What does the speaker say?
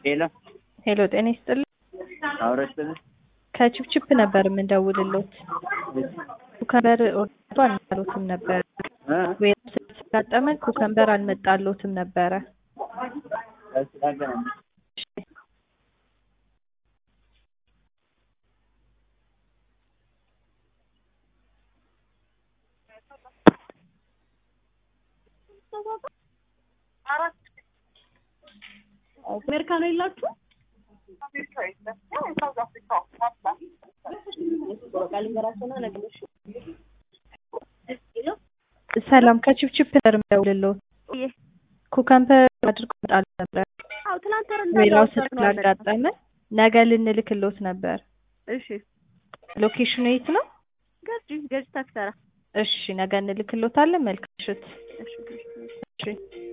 ሄሎ ሄሎ ጤና ይስጥልኝ። አውረስን ከቺፕቺፕ ነበር የምንደውልሎት። ኩከምበር ኦርቶ አልመጣሎትም ነበረ ወይ ስላጋጠመን ኩከምበር አልመጣሎትም ነበረ። አሜሪካ ነው የላችሁ? ሰላም ከቺፕቺፕ ነበር የምንደውልሎት። ኩከምበር አድርጎ መጣል ነበር አዎ ትናንት ወር ሌላው እንዳለው ስላጋጠመ ነገ ልንልክሎት ነበር። እሺ ሎኬሽኑ የት ነው? ገጅ ገጅ ታክሰራ እሺ ነገ እንልክሎታለን። መልካም ምሽት። እሺ እሺ